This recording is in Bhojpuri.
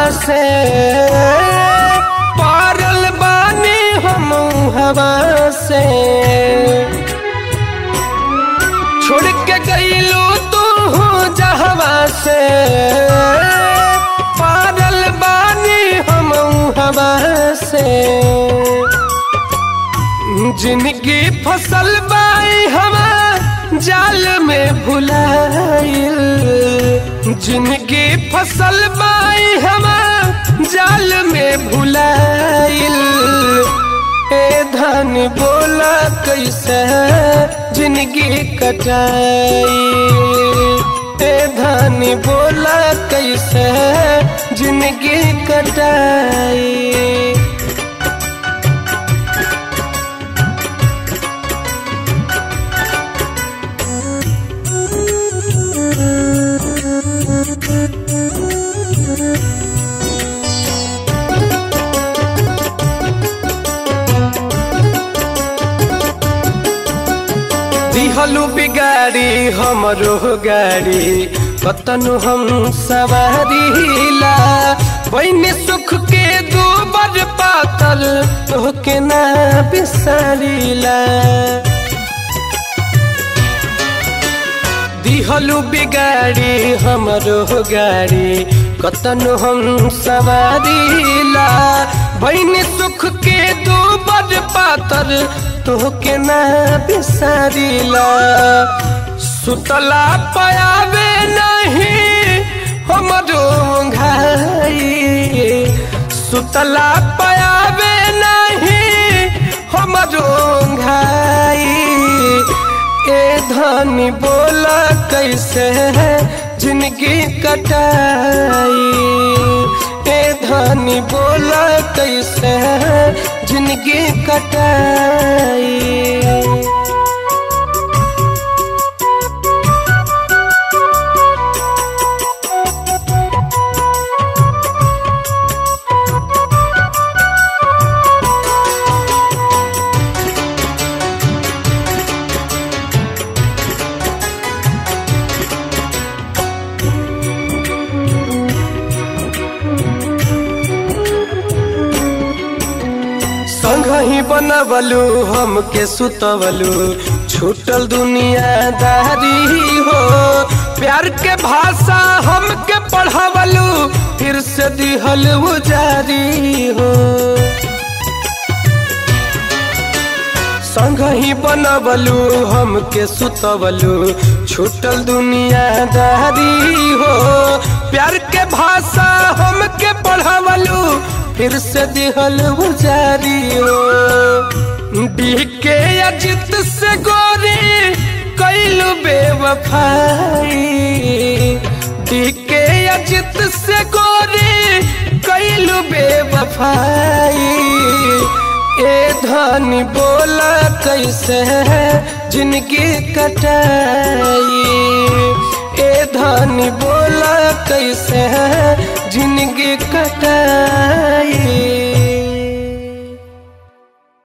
से पारल बानी हम हवा से छोड़ के गईलू तू जहवा से पारल बानी हम हवा से जिनकी फसल बाई हवा जाल में भुलाइल जिनकी फसल बाई हवा जाल में भुलाइल ए धन बोला कैसे जिनकी कटाई ए धन बोला कैसे जिनकी कटाई दिहलु बिगाड़ी हमरो गाड़ी कतनु हम सवारीला बहनी सुख के दूबर पातल तोहके ना बिसारीला दिहलु बिगाड़ी हमरो गाड़ी कतनु हम सवारीला बहनी सुख के दूबर पातर तोहके ना बिसारीला सुतला पयावे नहीं हमरो घाई सुतला पयावे नहीं हमरो घाई ए धनी बोला कैसे है जिनकी कटाई ए धनी बोला कैसे है जिनकी कटाई संगही बनवलू हमके सुतवलू छूटल दुनियादारी हो प्यार के भाषा हमके पढ़ावलू फिर से दिहल जारी हो संगही बनवलू हमके सुतवलू छूटल दुनियादारी हो प्यार के भाषा हमके पढ़ावलू फिर से दिहल जारी हो डीके अजित से गोरी कैलू बेवफाई डीके अजित से गोरी कैलू बेवफाई ए धनी बोला कैसे है जिनकी कटाई ए धनी बोला कैसे है जिनकी कटाई